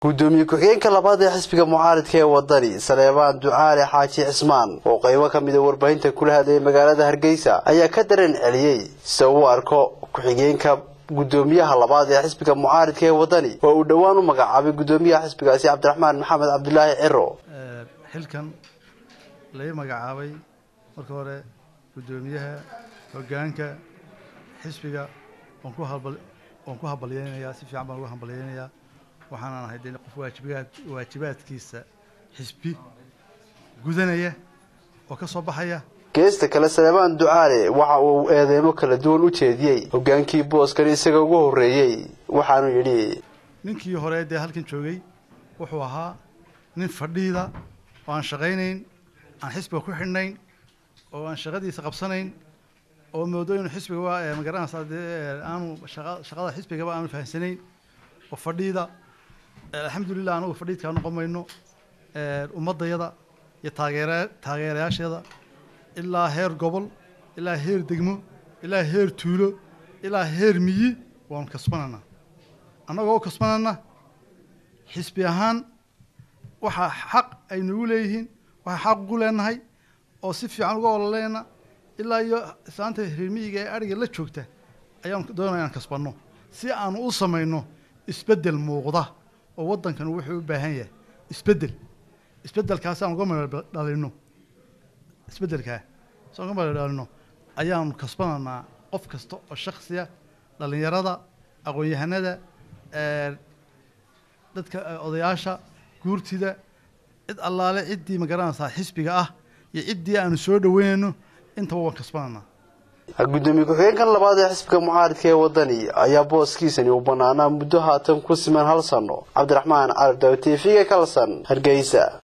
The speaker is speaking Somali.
gudoomiye ku-xigeenka labaad ee xisbiga mucaaridka ee wadani saleebaan ducaale xaaji cismaan oo qaybo ka mida warbaahinta kula hadlayay magaalada hargeysa ayaa ka dareen celiyey sida uu arko ku-xigeenka gudoomiyaha labaad ee xisbiga mucaaridka ee wadani oo uu dhowaan u magacaabay gudoomiyaha xisbigaasi cabdiraxmaan maxamed cabdilaahi ciro xilkan lai magacaabay marka hore gudoomiyaha hogaanka xisbiga waan ku hambalyeynayaa si fiican baan ugu hambalyeynayaa waxaanaan ahay de qof waajibaad waajibaadkiisa xisbi gudanaya oo ka soo baxaya geesta kale saleebaan ducaale waxa uu eedeymo kala duwan u jeediyey hogaankii booskan isaga ugu horreeyey waxaanu yidhi ninkii hore dee halkan joogay wuxuu ahaa nin fadhiida oo aan shaqaynayn aan xisbiga ku xidhnayn oo aan shaqadiisa qabsanayn oo moodo inuu xisbiga magaranaysa dee aanu shaqada xisbigaba aanu fahamsanayn oo fadhiida alxamdulilah anagu fadhiidkaa noqon mayno ummadayada iyo taageera taageerayaasheeda ilaa heer gobol ilaa heer degmo ilaa heer tuulo ilaa heer miyi waanu kasbananaa annagoo u kasbanana xisbi ahaan waxaa xaq ay nagu leeyihiin waxaa xaq ugu leenahay oo si fiican uga ololeena ilaa iyo islaanta reer miyiga ee adhiga la joogta ayaanu doonaya inaan kasbanno si aanu u samayno isbeddel muuqda oo waddankan wuxuu u baahan yahay isbeddel isbeddelkaas aan uga mala dhalino isbeddelkaa si aan uga mala dhalino ayaanu kasbananaa qof kasta oo shaksiya dhallinyarada aqoon-yahanada dadka odayaasha guurtida cid allaale ciddii magaranaysaa xisbiga ah iyo ciddii aanu soo dhaweynayno intaba waan kasbananaa gudoomiye ku-xigeenkan labaad ee xisbiga mucaaridka ee wadani ayaa booskiisani uu banaanaa muddo haatan ku siman hal sano cabdiraxmaan carab daawit t v-ga kalsan hargeysa